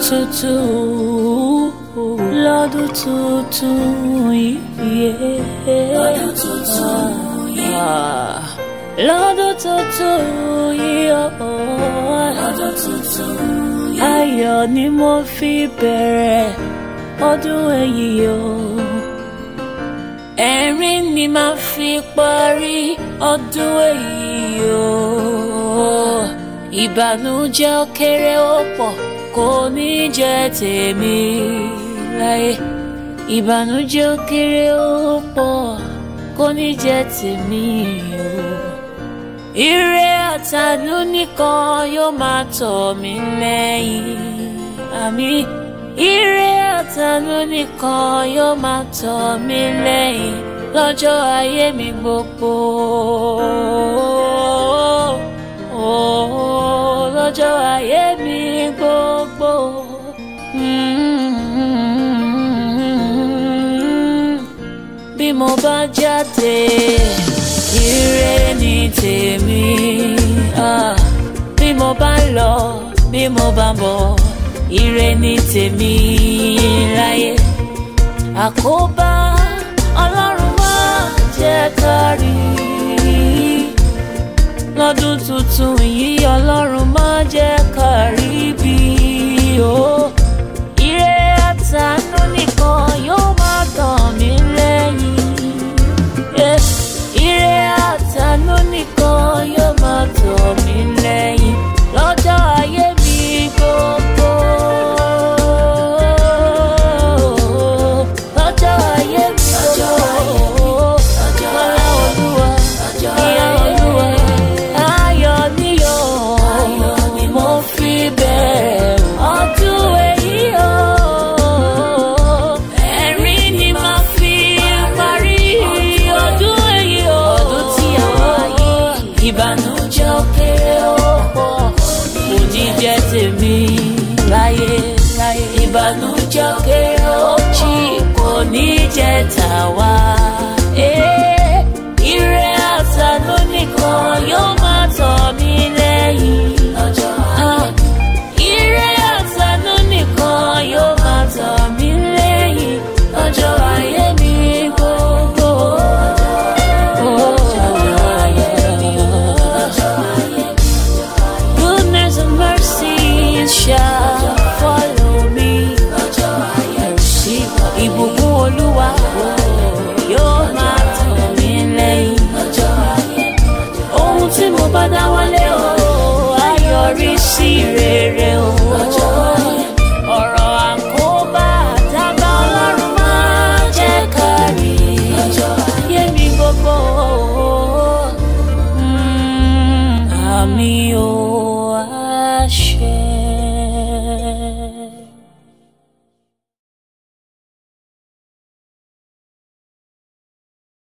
tuntun lọ́dún tuntun yìí. lọ́dún tuntun yìí. Ah, lọ́dún tuntun yìí. lọ́dún tuntun yìí. ayọ̀ ni mo fi bẹ̀rẹ̀ ọdún èyí o. ẹ̀rín ni màá fi parí ọdún èyí o. ìbànújẹ́ ó kéré ó pọ̀ kò ní jẹ́ tèmi láyé. ìbànújẹ́ ó kéré ó pọ̀ kò ní jẹ́ tèmi o. Ire àtànú nìkan yóò máa tọ̀ mí lẹ́yìn. Àmì ire àtànú nìkan yóò máa tọ̀ mí lẹ́yìn lọ́jọ́ ayé mi gbogbo. Oh, lọ́jọ́ ayé mi gbogbo. Bí mo bá jáde ire ni tèmi ah, bí mo bá lọ bí mo bá bọ̀ ire ni tèmi láyé àkóbá ọlọ́run má jẹ́ kárí lọ́dún tuntun yìí ọlọ́run má jẹ́ kárí